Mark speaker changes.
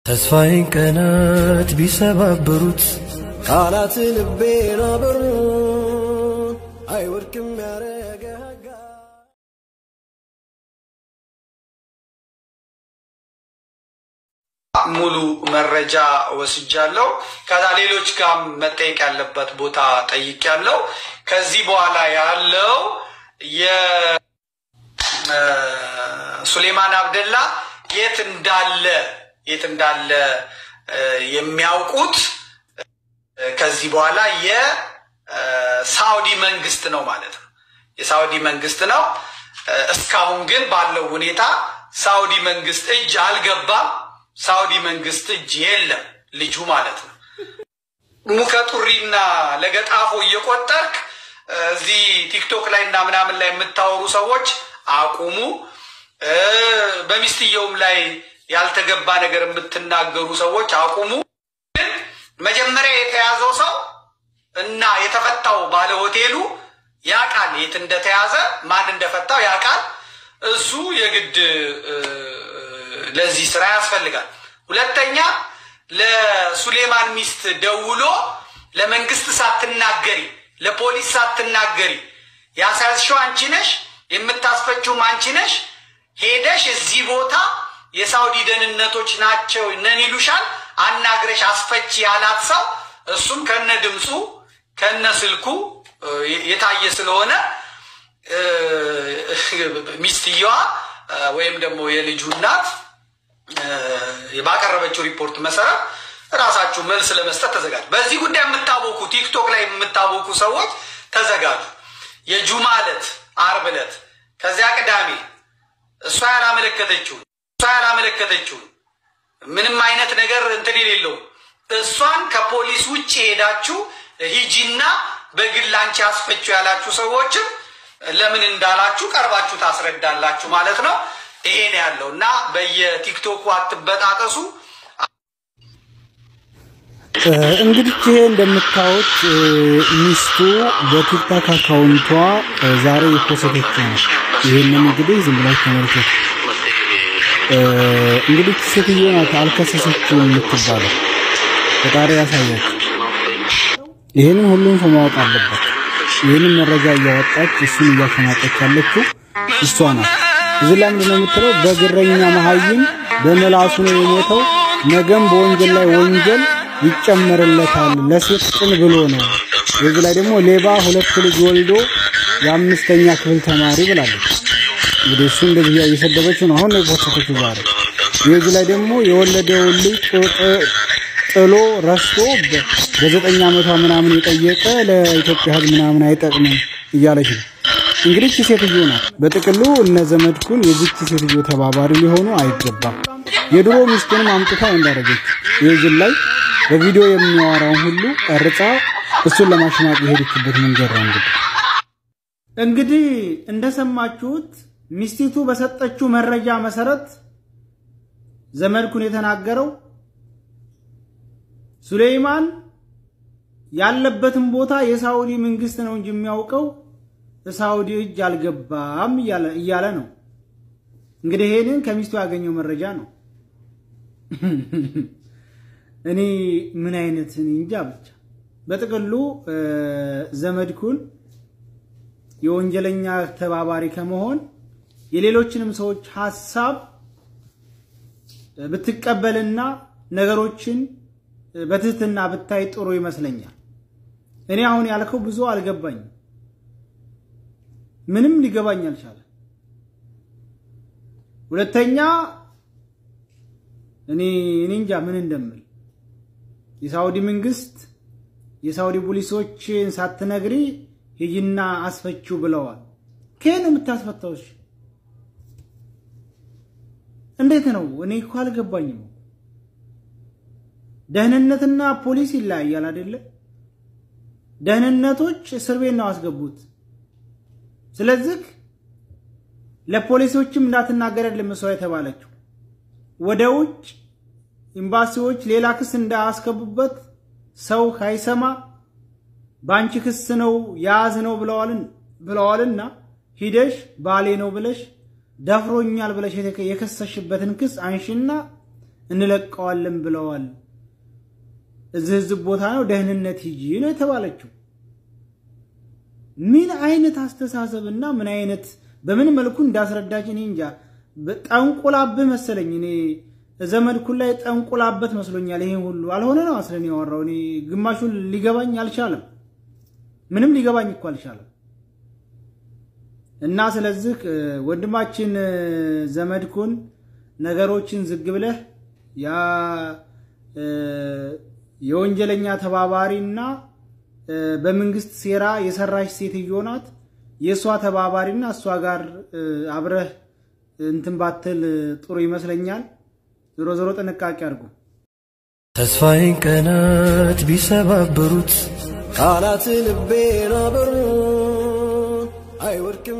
Speaker 1: ተስፋዬን ቀናት ቢሰባብሩት ቃላት ልቤን አበሩት አይወድቅም ያረጋጋ
Speaker 2: ሙሉ መረጃ ወስጃለሁ። ከዛ ሌሎች ጋር መጠየቅ ያለበት ቦታ ጠይቄያለሁ። ከዚህ በኋላ ያለው የሱሌማን አብደላ የት እንዳለ የት እንዳለ እ፣ የሚያውቁት እ፣ ከዚህ በኋላ የሳውዲ መንግስት ነው ማለት ነው። የሳውዲ መንግስት ነው። እ፣ እስካሁን ግን ባለው ሁኔታ ሳውዲ መንግስት እጅ አልገባም። ሳውዲ መንግስት እጅ የለም ልጁ ማለት ነው። ሙከጡሪና ለገጣፎ እየቆጠርክ እ፣ እዚህ ቲክቶክ ላይ እና ምናምን ላይ የምታወሩ ሰዎች አቁሙ። እ፣ በሚስትየውም ላይ ያልተገባ ነገር የምትናገሩ ሰዎች አቁሙ። ግን መጀመሪያ የተያዘው ሰው እና የተፈታው ባለ ሆቴሉ ያውቃል የት እንደተያዘ ማን እንደፈታው ያውቃል። እሱ የግድ እ፣ ለዚህ ስራ ያስፈልጋል። ሁለተኛ ለሱሌማን ሚስት ደውሎ ለመንግስት ሳትናገሪ ለፖሊስ ሳትናገሪ ያሳዝሽው አንቺ ነሽ፣ የምታስፈችውም አንቺ ነሽ። ሄደሽ እዚህ ቦታ የሳውዲ ደህንነቶች ናቸው ነን ይሉሻል፣ አናግረሽ አስፈቺ ያላት ሰው እሱም ከነ ድምፁ ከነ ስልኩ እ፣ የታየ ስለሆነ እ፣ ሚስትየዋ እ፣ ወይም ደግሞ የልጁ እናት እ፣ ባቀረበችው ሪፖርት መሰረት ራሳችሁ መልስ ለመስጠት ተዘጋጁ። በዚህ ጉዳይ የምታወቁ ቲክቶክ ላይ የምታወቁ ሰዎች ተዘጋጁ። የጁማ ዕለት አርብ ዕለት ከዚያ ቅዳሜ እሷ ያላመለከተችውን እሷ ያላመለከተችውን ምንም አይነት ነገር እንትን የሌለው እሷን ከፖሊስ ውጭ ሄዳችሁ ሂጂና በግል አንቺ አስፈችው ያላችሁ ሰዎችም ለምን እንዳላችሁ ቀርባችሁ ታስረዳላችሁ ማለት ነው። ይሄ ነው ያለው እና በየቲክቶኩ አትበጣጠሱ።
Speaker 3: እንግዲህ ይሄ እንደምታዩት እ፣ ሚስቱ በቲክታክ አካውንቷ እ፣ ዛሬ የፖሰተች ነው። ይህንን እንግዲህ ዝም ብላችሁ ተመልከቱ። እ፣ እንግዲህ ሴትዮ ናት አልከሰሰችም የምትባለው። ፈጣሪ ያሳያችሁ። ይህንን ሁሉም ሰው ማወቅ አለበት። ይህንን መረጃ እያወጣች እሱን እያሸማቀች ያለችው እሷ ናት። እዚህ ላይ ምንድነው የምትለው? በግረኛ መሀይም በመላሱ ነው የሞተው፣ ነገም በወንጀል ላይ ወንጀል ይጨመርለታል። ለሴት ቅን ብሎ ነው። እዚህ ላይ ደግሞ ሌባ ሁለት ልጅ ወልዶ የአምስተኛ ክፍል ተማሪ ብላለች። እንግዲህ እሱ እንደዚህ እየሰደበችው ነው አሁን ነው የፖስተችው ዛሬ። የዚህ ላይ ደግሞ የወለደውን ልጅ ጥ- ጥሎ ረስቶ በ- በዘጠኝ ዓመቷ ምናምን የጠየቀ ለኢትዮጵያ ሕዝብ ምናምን አይጠቅምም እያለች ነው። እንግዲህ እቺ ሴትዮ ናት። በጥቅሉ እነ ዘመድኩን የዚች ሴትዮ ተባባሪ ሊሆኑ አይገባም። የድሮ ሚስቱንም አምጥታ እንዳደረገች የዚህ ላይ በቪዲዮ የሚያወራውን ሁሉ ቀርጻ እሱን ለማሸማቅ የሄደችበት መንገድ ነው እንግዲህ
Speaker 4: እንግዲህ እንደሰማችሁት ሚስቲቱ በሰጠችው መረጃ መሰረት ዘመድኩን የተናገረው ሱሌይማን ያለበትን ቦታ የሳውዲ መንግስት ነው እንጂ የሚያውቀው ሳውዲ እጅ አልገባም እያለ እያለ ነው። እንግዲህ ይሄንን ከሚስቱ ያገኘው መረጃ ነው። እኔ ምን አይነት እኔ እንጃ ብቻ በጥቅሉ እ፣ ዘመድኩን የወንጀለኛ ተባባሪ ከመሆን የሌሎችንም ሰዎች ሀሳብ ብትቀበልና ነገሮችን በትህትና ብታይ ጥሩ ይመስለኛል። እኔ አሁን ያልከው ብዙ አልገባኝም። ምንም ሊገባኝ አልቻለ። ሁለተኛ እኔ እኔ እንጃ ምን እንደምል የሳውዲ መንግስት የሳውዲ ፖሊሶችን ሳትነግሪ ሂጂና አስፈችው ብለዋል። ከየት ነው የምታስፈታው? እሺ እንዴት ነው? እኔ እኮ አልገባኝም። ደህንነትና ፖሊስ ይለያያል አይደለ? ደህንነቶች እስር ቤት ነው አስገቡት። ስለዚህ ለፖሊሶችም እንዳትናገር አይደለም እሷ የተባለችው ወደ ውጭ ኤምባሲዎች ሌላ ክስ እንዳያስገቡበት ሰው ካይሰማ በአንቺ ክስ ነው ያዝ ነው ብለዋልን ብለዋልና ሂደሽ ባሌ ነው ብለሽ ደፍሮኛል ብለሽ የከሰሽበትን ክስ አንሺና እንለቀዋለን ብለዋል። እዚህ ህዝብ ቦታ ነው ደህንነት ሂጂ ነው የተባለችው። ምን አይነት አስተሳሰብና ምን አይነት በምን መልኩ እንዳስረዳች እኔ እንጃ። ጠንቁላብህ መሰለኝ። እኔ ዘመድኩን ላይ ጠንቁላበት መስሎኛል። ይሄን ሁሉ አልሆነ ነው አስለን ያወራው። እኔ ግማሹን ሊገባኝ አልቻለም። ምንም ሊገባኝ እኮ አልቻለም። እና ስለዚህ ወንድማችን ዘመድኩን ነገሮችን ዝግ ብለህ ያ የወንጀለኛ ተባባሪና በመንግስት ሴራ የሰራች ሴትዮ ናት። የእሷ ተባባሪና እሷ ጋር አብረህ እንትን ባትል ጥሩ ይመስለኛል። ዞሮ ዞሮ ጥንቃቄ አድርጉ።
Speaker 1: ተስፋዬን ቀናት ቢሰባብሩት ቃላት ልቤን አበሩት አይወድቅም